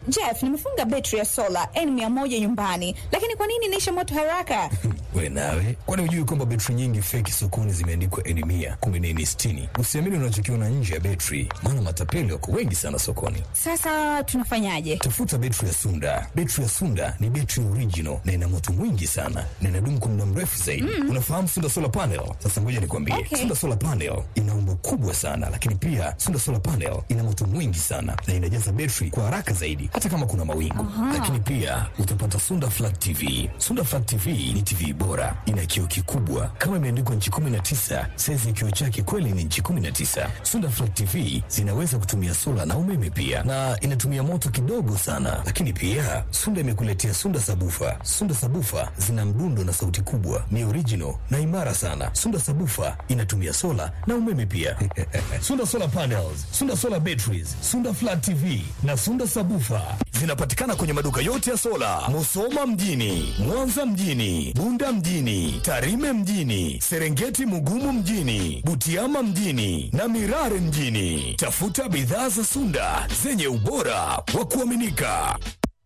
Jeff, nimefunga betri ya sola N100 nyumbani, lakini kwa nini inaisha moto haraka? We nawe, kwani hujui kwamba betri nyingi feki sokoni zimeandikwa N mia kumi na nne sitini? Usiamini unachokiona nje ya betri, maana matapeli wako wengi sana sokoni. Sasa tunafanyaje? Tafuta betri ya Sunda. Betri ya Sunda ni betri original na ina moto mwingi sana na inadumu kwa muda mrefu zaidi. Unafahamu Sunda solar panel? Sasa ngoja nikwambie, Okay. Sunda solar panel ina umbo kubwa sana, lakini pia Sunda solar panel ina moto mwingi sana na inajaza betri kwa haraka zaidi, hata kama kuna mawingu. Lakini pia utapata Sunda flat TV. Sunda flat TV ni TV bora, ina kioo kikubwa kama imeandikwa nchi 19. Saizi ya kioo chake kweli ni nchi 19. Sunda flat TV zinaweza kutumia sola na umeme pia, na inatumia moto kidogo sana. Lakini pia Sunda imekuletea Sunda sabufa. Sunda sabufa zina mdundo na sauti kubwa, ni original na imara sana. Sunda sabufa inatumia sola na umeme pia. Sunda solar panels, Sunda solar batteries, Sunda flat TV na Sunda sabufa zinapatikana kwenye maduka yote ya sola, Musoma mjini, Mwanza mjini, Bunda mjini, Tarime mjini, Serengeti Mugumu mjini, Butiama mjini na Mirare mjini. Tafuta bidhaa za Sunda zenye ubora wa kuaminika.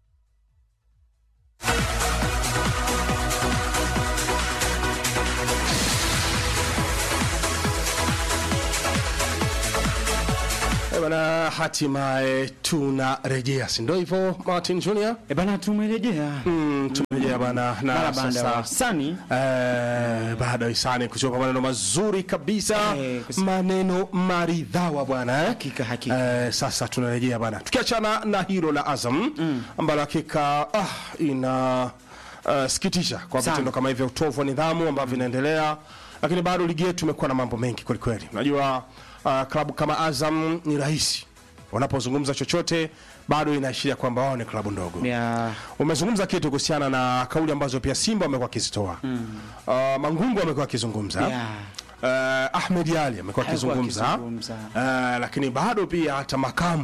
Eh, bana, hatimaye tunarejea, si ndio hivyo Martin Junior? E bana, tumerejea Mm, tumerejea bana na mara baada ya sasa wasani Eh, baada ya hisani kutoka maneno mazuri kabisa Eh, kus- maneno maridhawa bwana eh? Hakika, hakika. Eh, sasa tunarejea bana tukiachana na hilo la Azam ambalo hakika ah, ina uh, sikitisha kwa Sana. vitendo kama hivyo utovu wa nidhamu ambavyo vinaendelea lakini bado ligi yetu imekuwa na mambo mengi kwelikweli unajua uh, klabu kama Azam ni rahisi wanapozungumza chochote bado inaashiria kwamba wao ni klabu ndogo ya umezungumza kitu kuhusiana na kauli ambazo pia Simba amekuwa akizitoa mm. uh, Mangungu amekuwa akizungumza Yeah. uh, Ahmed Ali amekuwa Alikuwa akizungumza akizungumza. uh, lakini bado pia hata makamu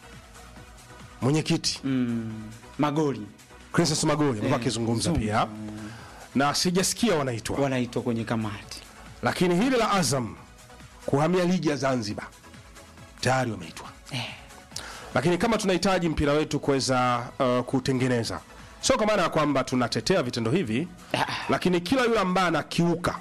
mwenyekiti magoli Princess Magoli amekuwa Eh, akizungumza Zungu. pia na sijasikia wanaitwa wanaitwa kwenye kamati lakini hili la Azam kuhamia ligi ya Zanzibar tayari wameitwa lakini kama tunahitaji mpira wetu kuweza uh, kutengeneza sio kwa maana ya kwamba tunatetea vitendo hivi lakini kila yule ambaye anakiuka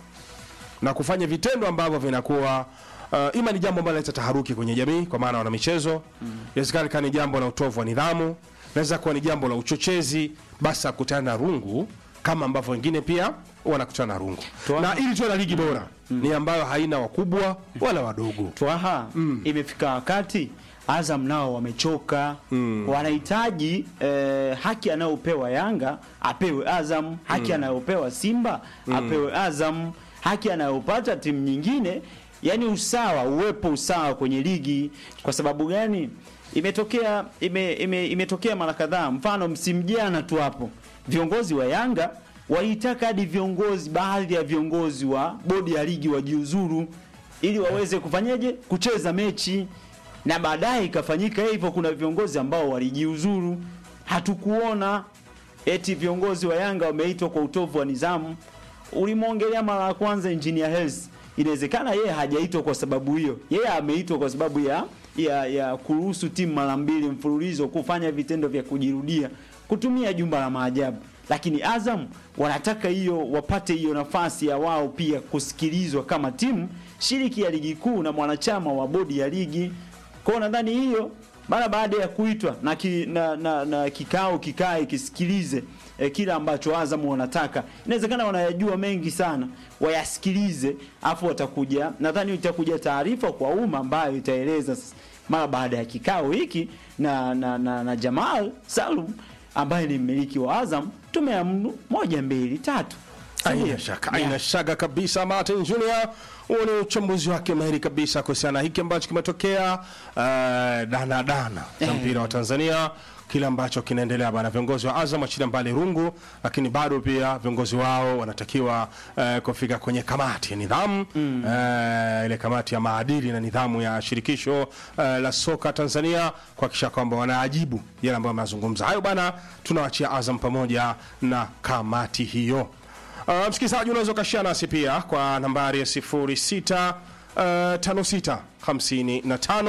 na kufanya vitendo ambavyo vinakuwa uh, ima ni jambo ambalo linaleta taharuki kwenye jamii kwa maana wana michezo inawezekana ikawa ni jambo la utovu wa nidhamu inaweza kuwa ni jambo la uchochezi basi akutana na rungu kama ambavyo wengine pia wanakutana na rungu Tuwa- na ili tuwe na ligi bora ni ambayo haina wakubwa wala wadogo twaha imefika wakati Azam nao wamechoka wanahitaji eh, haki anayopewa Yanga apewe Azam haki anayopewa Simba apewe Azam haki anayopata timu nyingine yani usawa uwepo usawa kwenye ligi kwa sababu gani imetokea ime, ime, imetokea mara kadhaa mfano msimu jana tu hapo viongozi wa Yanga walitaka hadi viongozi baadhi ya viongozi wa bodi ya ligi wajiuzuru ili waweze kufanyaje kucheza mechi na baadaye ikafanyika hivyo kuna viongozi ambao walijiuzuru hatukuona eti viongozi wa Yanga wameitwa kwa utovu wa nidhamu ulimwongelea mara ya kwanza engineer Hersi inawezekana yeye hajaitwa kwa sababu hiyo yeye ameitwa kwa sababu ya ya, ya kuruhusu timu mara mbili mfululizo kufanya vitendo vya kujirudia kutumia jumba la maajabu lakini Azam wanataka hiyo wapate hiyo nafasi ya wao pia kusikilizwa kama timu shiriki ya ligi kuu na mwanachama wa bodi ya ligi kwa hiyo nadhani hiyo mara baada ya kuitwa na, ki, na, na, na kikao kikae kisikilize eh, kile ambacho Azam wanataka. Inawezekana wanayajua mengi sana, wayasikilize, afu watakuja, nadhani itakuja taarifa kwa umma ambayo itaeleza s- mara baada ya kikao hiki na, na, na, na Jamal Salum ambaye ni mmiliki wa Azam, tumeamuru moja mbili tatu. Haina shaka, haina shaka kabisa. Martin Junior, huo ni uchambuzi wake mahiri kabisa kuhusiana na hiki ambacho kimetokea uh, dana dana za mpira wa Tanzania, kile ambacho kinaendelea bana. Viongozi wa Azam wachilia mbali rungu, lakini bado pia viongozi wao wanatakiwa uh, kufika kwenye kamati ya nidhamu mm. uh, ile kamati ya maadili na nidhamu ya shirikisho uh, la soka Tanzania kuhakikisha kwamba wanaajibu yale ambayo wamezungumza. Hayo bana, tunawachia Azam pamoja na kamati hiyo. Uh, msikilizaji unaweza ukashia nasi pia kwa nambari ya 06 uh, 56 55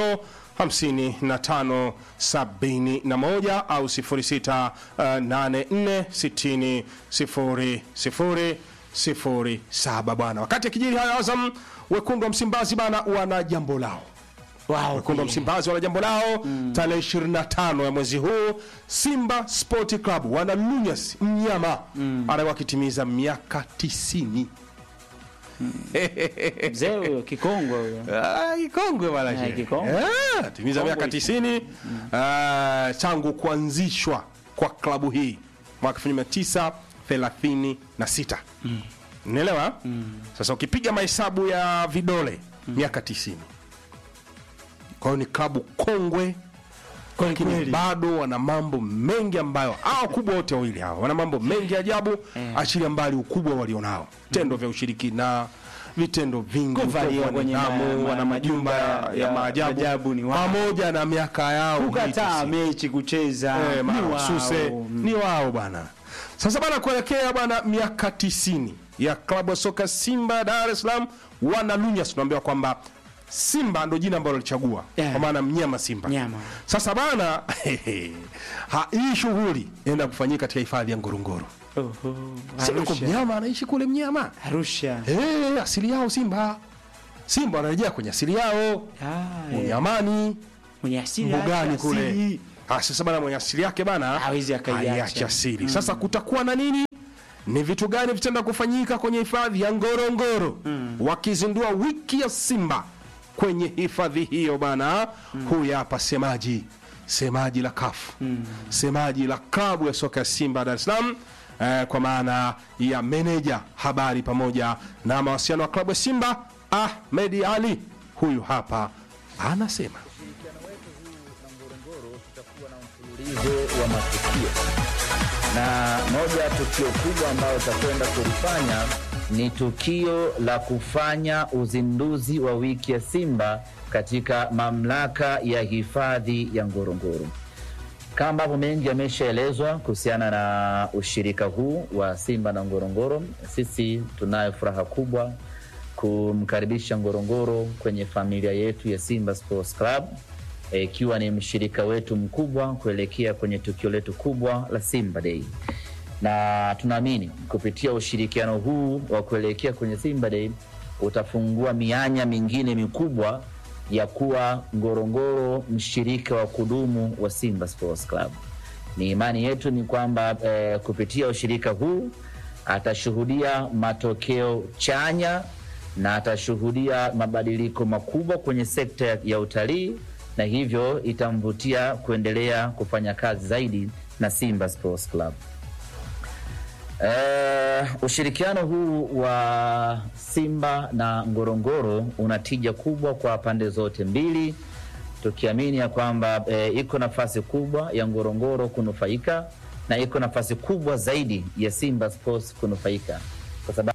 55 71 au 06 84 60 00 07 bwana. Wakati akijiri hayo, Azam wekundu wa Msimbazi bana wana jambo lao Wao wekundu wa pia. Msimbazi wana jambo lao tarehe 25 ya mwezi huu. Simba Sport Club wana Lunyas mnyama anakuwa akitimiza miaka 90. Mzee huyo kikongwe huyo. Ah, kikongwe bwana Ah, shehe. kikongwe. Eh, timiza miaka 90 ah, tangu kuanzishwa kwa klabu hii mwaka 1936. Unaelewa? Sasa ukipiga mahesabu ya vidole miaka 90. Kwa hiyo ni klabu kongwe lakini kweli. bado wana mambo mengi ambayo hao kubwa wote wawili hawa wana mambo mengi ajabu achilia mbali ukubwa walionao tendo vya ushirikina vitendo vingi Kuvalia utovu wa kwenye nidhamu, ma- wana majumba ya, ya maajabu maajabu ni wao. pamoja na miaka yao Kukataa mitisi. mechi kucheza Eh, ni mahususi wao. ni wao bwana. Sasa bana, kuelekea bwana miaka tisini ya klabu ya soka Simba Dar es Salaam, wana Lunyas tunaambiwa kwamba Simba ndo jina ambalo alichagua Yeah. kwa maana mnyama Simba. Nyama. Sasa bana, ha, hii shughuli inaenda kufanyika katika hifadhi ya Ngorongoro. Oho, Sio kwa Arusha. mnyama anaishi kule mnyama. Arusha. Eh, asili yao Simba. Simba wanarejea kwenye asili yao. Ah, eh. Unyamani, Mwenye asili mbugani yake kule. asili. Ah, sasa bana mwenye asili yake bana Hawezi akaiacha. haiachi asili. Sasa kutakuwa na nini? Ni vitu gani vitaenda kufanyika kwenye hifadhi ya Ngorongoro wakizindua wiki ya Simba kwenye hifadhi hiyo bana? Huyu hapa semaji semaji la kafu semaji la klabu ya soka ya Simba Dar es Salaam eh, kwa maana ya meneja habari pamoja na mawasiliano wa klabu ya Simba Ahmed Ali, huyu hapa anasema mfululizo wa matukio na moja ya tukio kubwa ambayo utakwenda kulifanya ni tukio la kufanya uzinduzi wa wiki ya Simba katika mamlaka ya hifadhi ya Ngorongoro. Kama ambavyo mengi yameshaelezwa kuhusiana na ushirika huu wa Simba na Ngorongoro, sisi tunayo furaha kubwa kumkaribisha Ngorongoro kwenye familia yetu ya Simba Sports Club eh, ikiwa ni mshirika wetu mkubwa kuelekea kwenye tukio letu kubwa la Simba Day, na tunaamini kupitia ushirikiano huu wa kuelekea kwenye Simba Day utafungua mianya mingine mikubwa ya kuwa Ngorongoro mshirika wa kudumu wa Simba Sports Club. Ni imani yetu ni kwamba eh, kupitia ushirika huu atashuhudia matokeo chanya na atashuhudia mabadiliko makubwa kwenye sekta ya- ya utalii na hivyo itamvutia kuendelea kufanya kazi zaidi na Simba Sports Club. Eh, ushirikiano huu wa Simba na Ngorongoro una tija kubwa kwa pande zote mbili, tukiamini ya kwamba eh, iko nafasi kubwa ya Ngorongoro kunufaika na iko nafasi kubwa zaidi ya Simba Sports kunufaika kwa sababu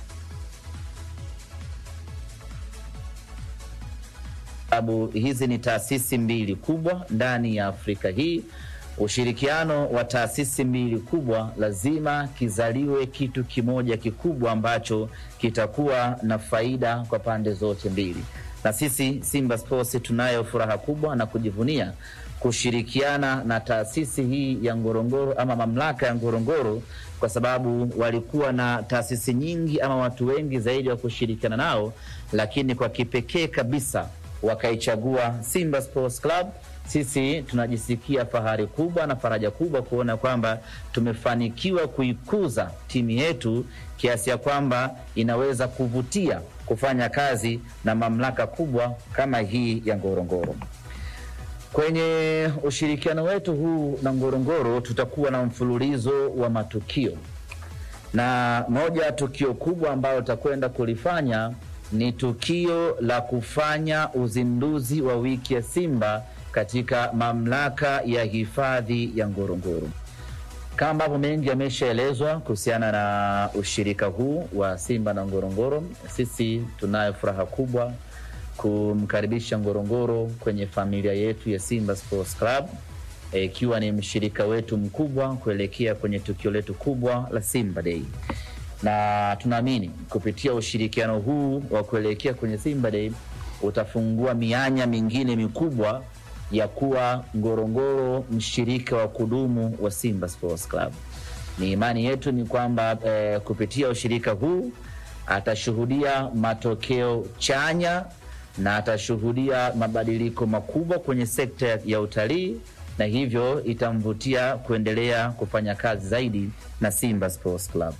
sababu hizi ni taasisi mbili kubwa ndani ya Afrika hii. Ushirikiano wa taasisi mbili kubwa lazima kizaliwe kitu kimoja kikubwa ambacho kitakuwa na faida kwa pande zote mbili, na sisi Simba Sports tunayo furaha kubwa na kujivunia kushirikiana na taasisi hii ya Ngorongoro ama mamlaka ya Ngorongoro kwa sababu walikuwa na taasisi nyingi ama watu wengi zaidi wa kushirikiana nao, lakini kwa kipekee kabisa wakaichagua Simba Sports Club. Sisi tunajisikia fahari kubwa na faraja kubwa kuona kwamba tumefanikiwa kuikuza timu yetu kiasi ya kwamba inaweza kuvutia kufanya kazi na mamlaka kubwa kama hii ya Ngorongoro. Kwenye ushirikiano wetu huu na Ngorongoro tutakuwa na mfululizo wa matukio, na moja ya tukio kubwa ambalo tutakwenda kulifanya ni tukio la kufanya uzinduzi wa wiki ya Simba katika mamlaka ya hifadhi ya Ngorongoro. Kama ambavyo mengi yameshaelezwa kuhusiana na ushirika huu wa Simba na Ngorongoro, sisi tunayo furaha kubwa kumkaribisha Ngorongoro kwenye familia yetu ya Simba Sports Club eh, ikiwa ni mshirika wetu mkubwa kuelekea kwenye tukio letu kubwa la Simba Day, na tunaamini kupitia ushirikiano huu wa kuelekea kwenye Simba Day utafungua mianya mingine mikubwa ya kuwa Ngorongoro mshirika wa kudumu wa Simba Sports Club. Ni imani yetu ni kwamba eh, kupitia ushirika huu atashuhudia matokeo chanya na atashuhudia mabadiliko makubwa kwenye sekta ya- ya utalii na hivyo itamvutia kuendelea kufanya kazi zaidi na Simba Sports Club.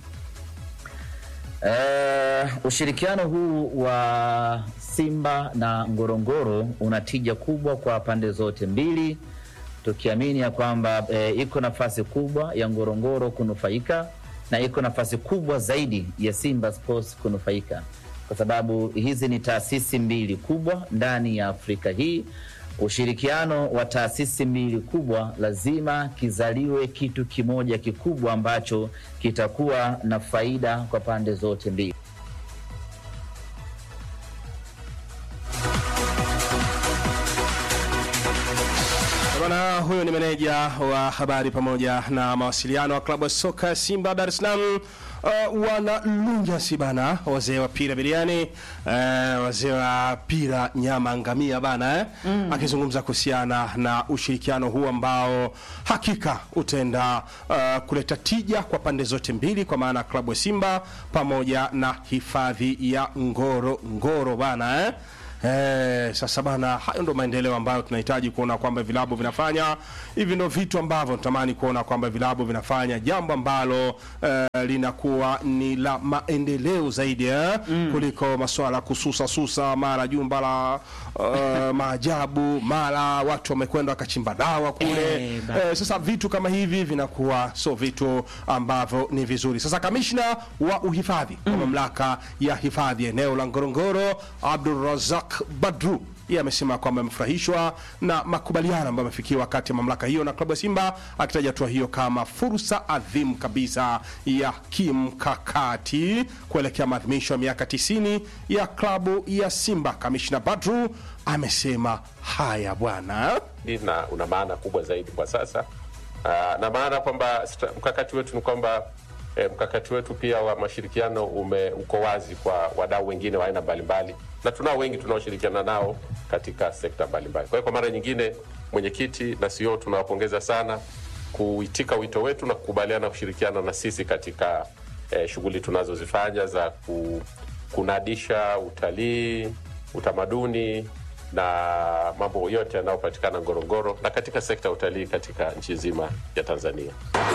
Eh, ushirikiano huu wa Simba na Ngorongoro una tija kubwa kwa pande zote mbili, tukiamini ya kwamba eh, iko nafasi kubwa ya Ngorongoro kunufaika na iko nafasi kubwa zaidi ya Simba Sports kunufaika, kwa sababu hizi ni taasisi mbili kubwa ndani ya Afrika hii. Ushirikiano wa taasisi mbili kubwa lazima kizaliwe kitu kimoja kikubwa ambacho kitakuwa na faida kwa pande zote mbili. Bwana huyo ni meneja wa habari pamoja na mawasiliano wa klabu ya soka ya Simba Dar es Salaam. Uh, wana lunyasi bana, wazee wa pira biriani, uh, wazee wa pira nyama ngamia bana eh? Akizungumza kuhusiana na ushirikiano huu ambao hakika utaenda uh, kuleta tija kwa pande zote mbili, kwa maana klabu ya Simba pamoja na hifadhi ya Ngoro Ngoro bana eh? Eh, sasa bana, hayo ndo maendeleo ambayo tunahitaji kuona kwamba vilabu vinafanya. Hivi ndo vitu ambavyo natamani kuona kwamba vilabu vinafanya, jambo ambalo eh, linakuwa ni la maendeleo zaidi eh, kuliko masuala ya kususa susa, mara jumba la eh, maajabu, mara watu wamekwenda wakachimba dawa kule Eh, ba- eh, sasa vitu kama hivi vinakuwa sio vitu ambavyo ni vizuri. Sasa kamishna wa uhifadhi wa mamlaka ya hifadhi eneo la Ngorongoro Abdul Razak Badru yeye amesema kwamba amefurahishwa na makubaliano ambayo amefikiwa kati ya mamlaka hiyo na klabu ya Simba, akitaja hatua hiyo kama fursa adhimu kabisa ya kimkakati kuelekea maadhimisho ya miaka 90 ya klabu ya Simba. Kamishna Badru amesema haya bwana. hii na una maana kubwa zaidi kwa sasa. Aa, na maana kwamba sta- mkakati wetu ni kwamba eh, mkakati wetu pia wa mashirikiano ume, uko wazi kwa wadau wengine wa aina mbalimbali, na tunao wengi tunaoshirikiana nao katika sekta mbalimbali. Kwa hiyo kwa mara nyingine, mwenyekiti na CEO tunawapongeza sana kuitika wito wetu na kukubaliana kushirikiana na sisi katika eh, shughuli tunazozifanya za ku, kunadisha utalii, utamaduni na mambo yote yanayopatikana Ngorongoro na katika sekta ya utalii katika nchi nzima ya Tanzania.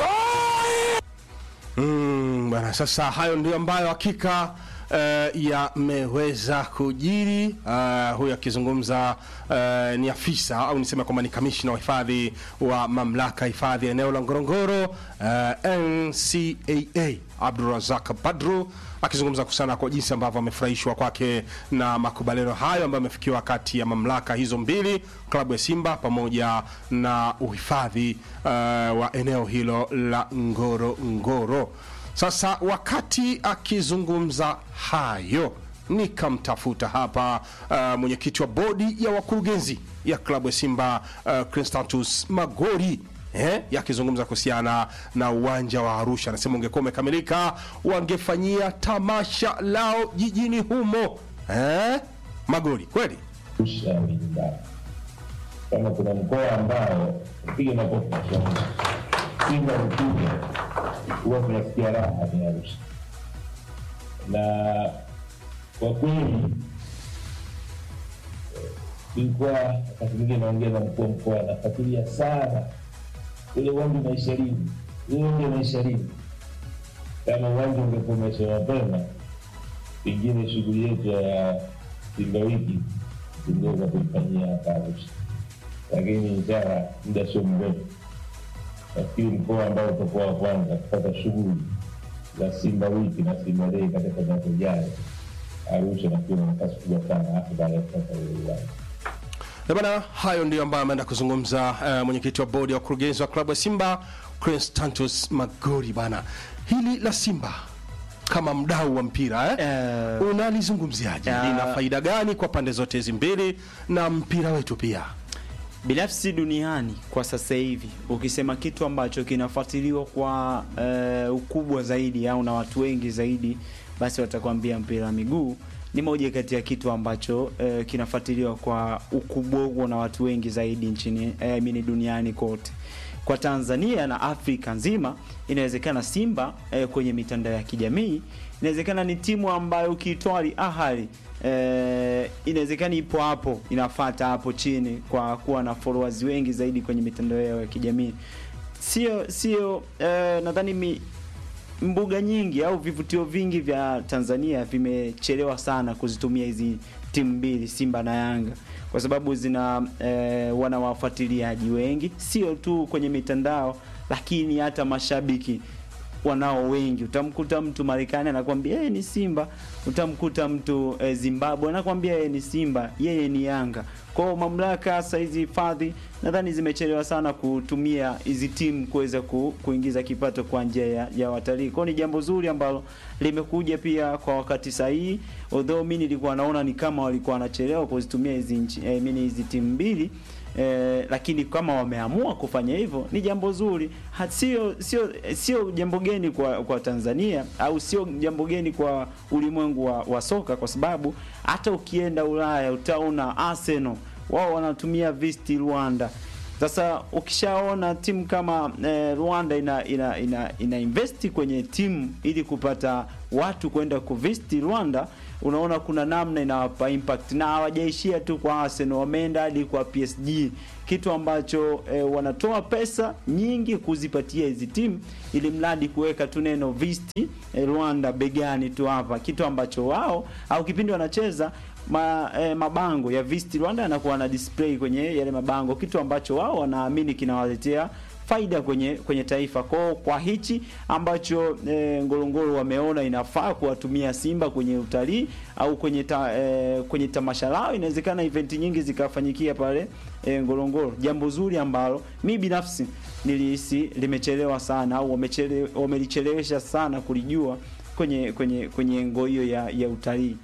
Mm, bwana, sasa hayo ndio ambayo hakika uh, yameweza kujiri. Uh, huyu akizungumza uh, ni afisa au niseme kwamba ni kamishna wa hifadhi wa mamlaka ya hifadhi ya eneo la Ngorongoro uh, NCAA Abdurazak Badru akizungumza kuhusiana kwa jinsi ambavyo amefurahishwa kwake na makubaliano hayo ambayo amefikiwa kati ya mamlaka hizo mbili, klabu ya Simba pamoja na uhifadhi uh, wa eneo hilo la Ngoro Ngoro. Sasa wakati akizungumza hayo nikamtafuta hapa uh, mwenyekiti wa bodi ya wakurugenzi ya klabu ya Simba uh, Constantus Magori eh, yakizungumza kuhusiana na uwanja wa Arusha. Anasema ungekuwa umekamilika wangefanyia tamasha lao jijini humo eh? Magori, kweli Arusha ni nyumbani. Kama kuna mkoa ambao piga makofi kwa Simba. Simba ukija huwa tunasikia raha ni Arusha, na kwa kweli eh, nilikuwa wakati mwingine naongea na mkuu wa mkoa, nafuatilia sana ule uwanja unaisha lini, ule uwanja unaisha lini. Kama uwanja ungekuwa umeisha mapema, pengine shughuli yetu ya Simba wiki tungeweza kuifanyia hapa Arusha, lakini inshallah muda sio mrefu, nafikiri mkoa ambao utakuwa wa kwanza kupata shughuli za Simba wiki na Simba dei katika miaka ijayo, Arusha nafikiri na nafasi kubwa sana, hasa baada ya kupata ule uwanja. Na bana, hayo ndio ambayo ameenda kuzungumza uh, mwenyekiti wa bodi ya wakurugenzi wa klabu ya Simba Constantus Magori. Bana, hili la Simba kama mdau wa mpira eh? Eh, unalizungumziaje? ya- Lina faida gani kwa pande zote hizi mbili na mpira wetu pia? binafsi duniani kwa sasa hivi ukisema kitu ambacho kinafuatiliwa kwa eh, ukubwa zaidi au na watu wengi zaidi basi watakwambia mpira wa miguu ni moja kati ya kitu ambacho eh, kinafuatiliwa kwa ukubwa huo na watu wengi zaidi nchini eh, mini duniani kote. Kwa Tanzania na Afrika nzima, inawezekana Simba eh, kwenye mitandao ya kijamii inawezekana ni timu ambayo ukiitoa Al Ahly eh, inawezekana ipo hapo inafata hapo chini kwa kuwa na followers wengi zaidi kwenye mitandao yao ya kijamii. Sio sio eh, nadhani mi, mbuga nyingi au vivutio vingi vya Tanzania vimechelewa sana kuzitumia hizi timu mbili Simba na Yanga kwa sababu zina eh, wana wafuatiliaji wengi, sio tu kwenye mitandao, lakini hata mashabiki wanao wengi. Utamkuta mtu Marekani anakwambia yeye ni Simba, utamkuta mtu eh, Zimbabwe anakwambia yeye ni Simba, yeye ni Yanga. Kwa hiyo mamlaka hasa hizi hifadhi nadhani zimechelewa sana kutumia hizi timu kuweza ku, kuingiza kipato kwa njia ya, ya watalii. Kwa hiyo ni jambo zuri ambalo limekuja pia kwa wakati sahihi, although mimi nilikuwa naona ni kama walikuwa wanachelewa kuzitumia hizi nchi eh, mimi hizi timu mbili Eh, lakini kama wameamua kufanya hivyo ni jambo zuri, Ha- sio sio sio jambo geni kwa kwa Tanzania au sio jambo geni kwa ulimwengu wa, wa soka, kwa sababu hata ukienda Ulaya utaona Arsenal wao wanatumia Visit Rwanda. Sasa ukishaona timu kama eh, Rwanda ina, ina, ina, ina investi kwenye timu ili kupata watu kwenda kuvisit Rwanda, unaona kuna namna inawapa impact, na hawajaishia tu kwa Arsenal, wameenda hadi kwa PSG, kitu ambacho eh, wanatoa pesa nyingi kuzipatia hizi timu ili mradi kuweka tu neno visit eh, Rwanda begani tu hapa, kitu ambacho wao au kipindi wanacheza ma, eh, mabango ya Visit Rwanda yanakuwa na display kwenye yale mabango, kitu ambacho wao wanaamini kinawaletea faida kwenye kwenye taifa kwao. Kwa hichi ambacho eh, Ngorongoro wameona inafaa kuwatumia Simba kwenye utalii au kwenye ta, eh, kwenye tamasha lao, inawezekana event nyingi zikafanyikia pale eh, Ngorongoro, jambo zuri ambalo mi binafsi nilihisi limechelewa sana au wamechele, wamelichelewesha sana kulijua kwenye kwenye kwenye ngo hiyo ya, ya utalii.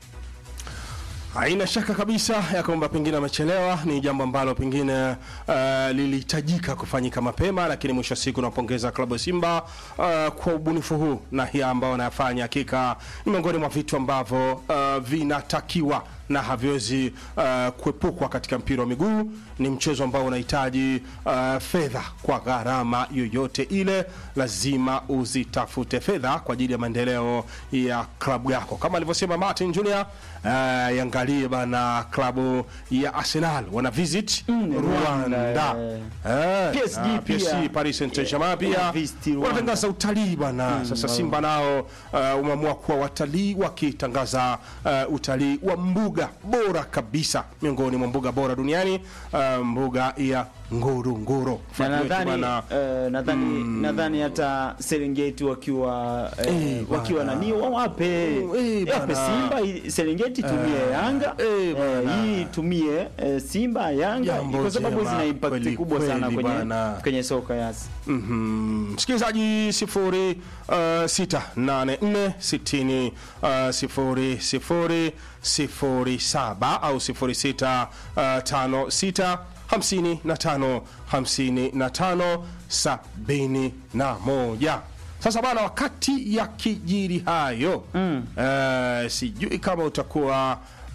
Haina shaka kabisa ya kwamba pengine amechelewa, ni jambo ambalo pengine uh, lilihitajika kufanyika mapema, lakini mwisho wa siku napongeza klabu ya Simba uh, kwa ubunifu huu na hii ambao wanayafanya, hakika ni miongoni mwa vitu ambavyo uh, vinatakiwa na haviwezi uh, kuepukwa katika mpira wa miguu. Ni mchezo ambao unahitaji uh, fedha kwa gharama yoyote ile, lazima uzitafute fedha kwa ajili ya maendeleo ya klabu yako, kama alivyosema Martin Junior. Uh, yangalie bana, klabu ya Arsenal wana visit Rwanda, Rwanda, Eh, PSG ah, pia. PSG, Paris Saint-Germain pia wana visit Rwanda. wanatangaza utalii bana. Sasa Simba nao uh, umeamua kuwa watalii wakitangaza uh, utalii wa mbuga bora kabisa miongoni mwa mbuga bora duniani uh, mbuga ya Ngorongoro. na Fuatilia tu nadhani bana. eh, nadhani nadhani hata Serengeti wakiwa eh, Eh, wakiwa bana. nani wawape Eh, yape bana. Simba i- Serengeti tumie Yanga eh, eh, bana. hii tumie eh, Simba Yanga Jambo kwa sababu jema, zina impact kweli, kubwa sana kweli kwenye bana. kwenye soka yasi Mhm. Msikilizaji sifuri uh, sita nane nne sitini uh, sifuri sifuri sifuri saba au sifuri sita uh, tano sita hamsini na tano hamsini na tano sabini na moja. Sasa bana, wakati ya kijiri hayo mm. uh, sijui kama utakuwa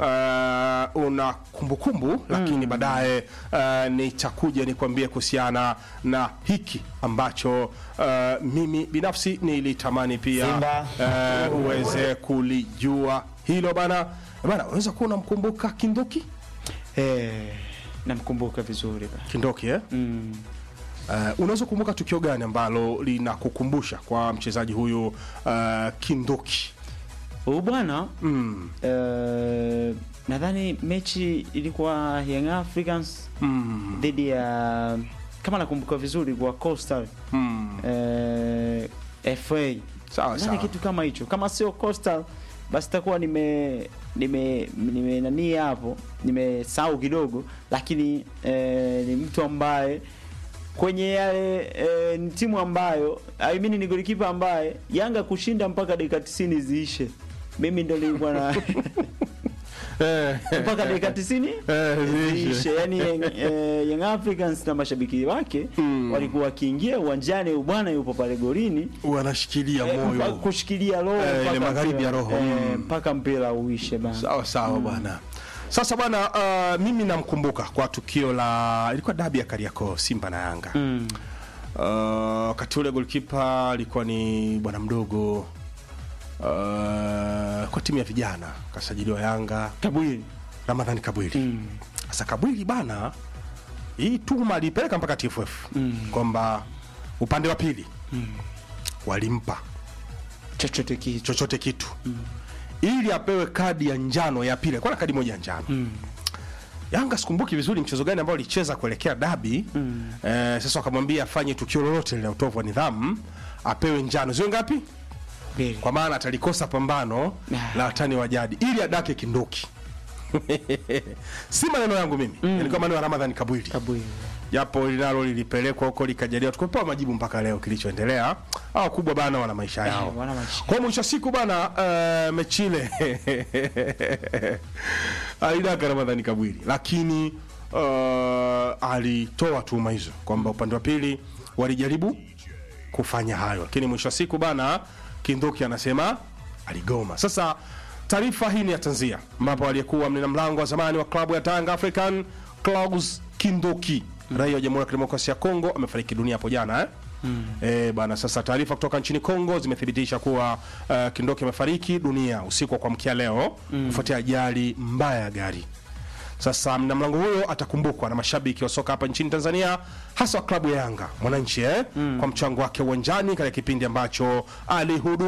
uh, una kumbukumbu lakini baadaye uh, nitakuja nikwambie kuhusiana na hiki ambacho uh, mimi binafsi nilitamani pia Simba. uh, uweze kulijua hilo bana bana. Unaweza kuwa unamkumbuka Kindoki eh, namkumbuka vizuri ba. Kindoki eh? mm. Uh, unaweza kukumbuka tukio gani ambalo linakukumbusha kwa mchezaji huyu uh, Kindoki? Huyu bwana Mm. eh, nadhani mechi ilikuwa Young Africans Mm. dhidi ya kama nakumbuka vizuri kwa Coastal Mm. eh, FA Sawa nani sawa. kitu kama hicho, kama sio Coastal basi takuwa nime nime nime nani hapo nimesahau kidogo, lakini eh, ni mtu ambaye kwenye yale eh, ni timu ambayo I mean ni golikipa ambaye Yanga kushinda mpaka dakika 90 ziishe, mimi ndo nilikuwa na Eh, mpaka dakika 90 Eh, ziishe. ziishe. Yani eh, Young Africans na mashabiki wake walikuwa wakiingia uwanjani, bwana yupo pale golini wanashikilia eh, mpa- moyo kushikilia roho Eh, ile mpaka magharibi mpira- ya roho. eh, Mm. mpaka mpira uishe bana. sawa sawa bwana sasa bwana uh, mimi namkumbuka kwa tukio la ilikuwa dabi ya Kariakoo Simba na Yanga Mm. Uh, wakati ule golkipa alikuwa ni bwana mdogo uh, kwa timu ya vijana kasajiliwa Yanga Kabwili Ramadhani Kabwili sasa Kabwili bana hii tuma alipeleka mpaka TFF kwamba upande wa pili walimpa chochote kitu chochote kitu ili apewe kadi ya njano ya pili alikuwa na kadi moja ya njano Yanga sikumbuki vizuri mchezo gani ambao alicheza kuelekea dabi eh, sasa wakamwambia afanye tukio lolote la utovu wa nidhamu apewe njano zio ngapi mbili. kwa maana atalikosa pambano Ah. la watani wa jadi ili adake kinduki si maneno yangu mimi yalikuwa maneno ya Ramadhani Kabwili Kabwili. japo linalo lilipelekwa huko likajaliwa tukupewa majibu mpaka leo kilichoendelea hawa kubwa bana wana maisha yao wana maisha. kwa mwisho wa siku bana uh, mechi ile alidaka Ramadhani Kabwili lakini uh, alitoa tuhuma hizo kwamba upande wa pili walijaribu kufanya hayo lakini mwisho wa siku bana Kinduki anasema aligoma sasa taarifa hii ni ya tanzia ambapo aliyekuwa mlinda mlango wa zamani wa klabu ya Tanga African Klaus Kinduki raia wa Jamhuri ya Kidemokrasia ya Kongo amefariki dunia hapo jana eh? Eh, bana sasa taarifa kutoka nchini Kongo zimethibitisha kuwa uh, Kindoki amefariki dunia usiku wa kuamkia leo kufuatia ajali mbaya ya gari. Sasa mlinda mlango huyo atakumbukwa na mashabiki wa soka hapa nchini Tanzania, hasa wa klabu ya Yanga Mwananchi eh, kwa mchango wake uwanjani katika kipindi ambacho alihudumu